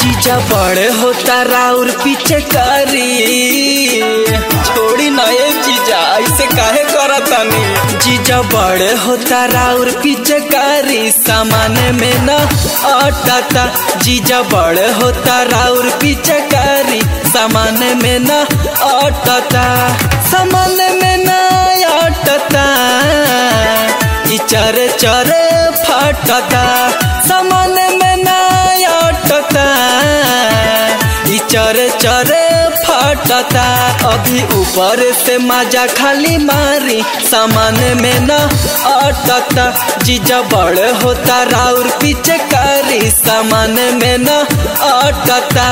जीजा बड़े होता राउर पीछे करी छोड़ी नए जीजा ऐसे काहे करतनी जीजा बड़े होता राउर पीछे करी सामान में न अटता जीजा बड़े होता राउर पीछे करी सामान में न अटता सामान में न अटता ई चरे चरे फटता सामान में न अटता ई चरे चरे फटता अभी ऊपर से मजा खाली मारी सामान में न अटता जीजा बड़ होता राउर पीछे करी सामान में न अटता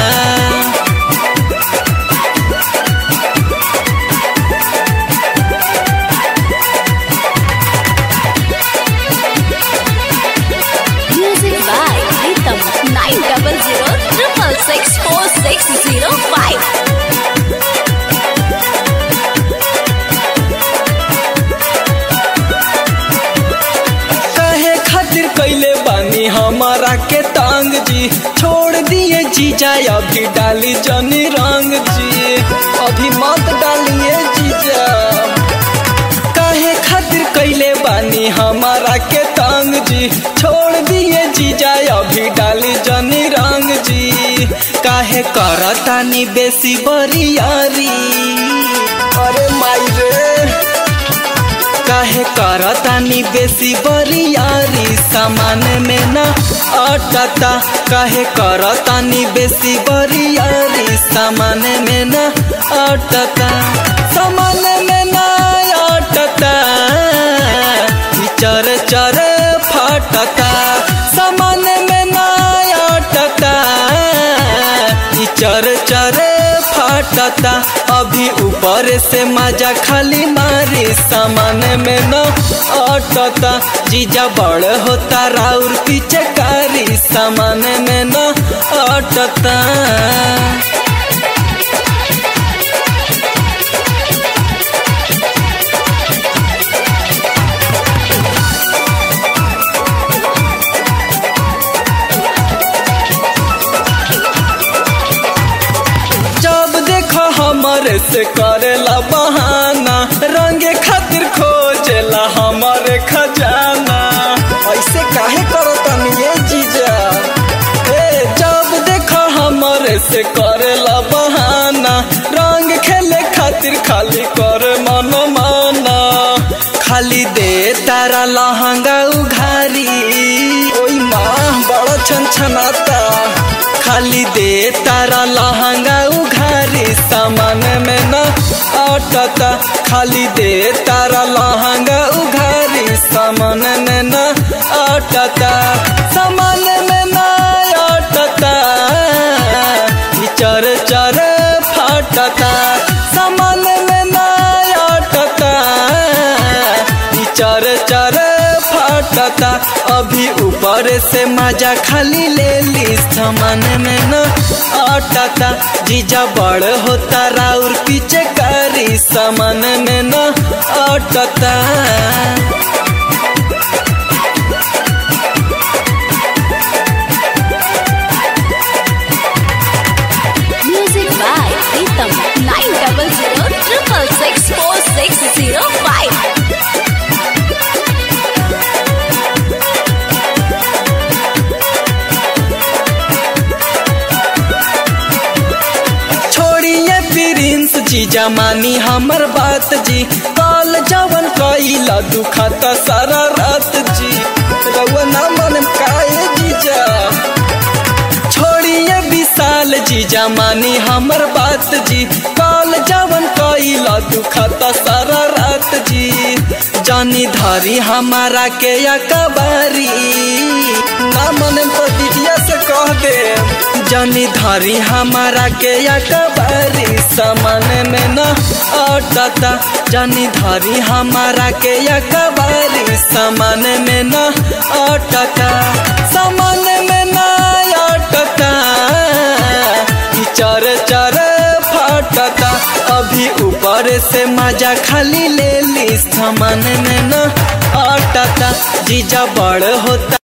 Music by Rhythm nine double zero triple six four six zero five. कहे खातिर कैले बानी हमारा के तांग जी छोड़ दिए जीजा अभी डाली जनी रंग जी अभी मत डालिए जीजा काहे खातिर कैले बानी हमारा के तांग जी छोड़ दिए जीजा अभी डाली जनी रंग जी काहे करतानी बेसी बरियारी अरे माई रे काहे करतानी बेसी बरियारी सामान में न अटता काहे करतानी बेसी बरियारी सामान में न अटता सामान में न अटता ई चर चर फटता सामान में न अटता ई चर चर फटता अभी ऊपर से मजा खाली मारी सामान में न अटता जीजा बड़ होता राउर पीछे कारी सामान में न अटता जब देखो हमारे से करेला बहाना रंगे खातिर खोजेला हमारे खजाना ऐसे काहे करतनी ये जीजा ए जब देखो हमारे से करेला बहाना रंग खेले खातिर खाली करे मन माना खाली दे तारा लहंगा उघारी ओई माँ बड़ा छन छनाता खाली दे तारा लहंगा उघारी सामान में न अटता खाली दे तारा लहंगा उघारी सामान में न अटता सामान में न अटता ई चर चर फटता सामान में न अटता ई चर चर फटता अभी ऊपर से मजा खाली ले ली सामान में न अटता जीजा बड़ होता राउर पीछे करी सामान में न अटता Music by Rhythm nine double zero triple six four six zero five. छोड़िए प्रिंस जी जमानी हमर बात जी काल जवन कैला दुखता सारा रात जी रउआ ना मन काए जीजा छोड़िए विशाल जी जमानी हमर बात जी काल जवन कैला दुखता सारा रात जी जानी धारी हमारा के अकबारी ना मन दिदिया से कह दे जानी धारी हमारा के अकबारी सामान में न अटता जानी धारी हमारा के अकबारी सामान में न अटता सामान में न अटता ई चर चर फटता अभी ऊपर से मजा खाली ले ली सामान में न अटता जीजा बड़ होता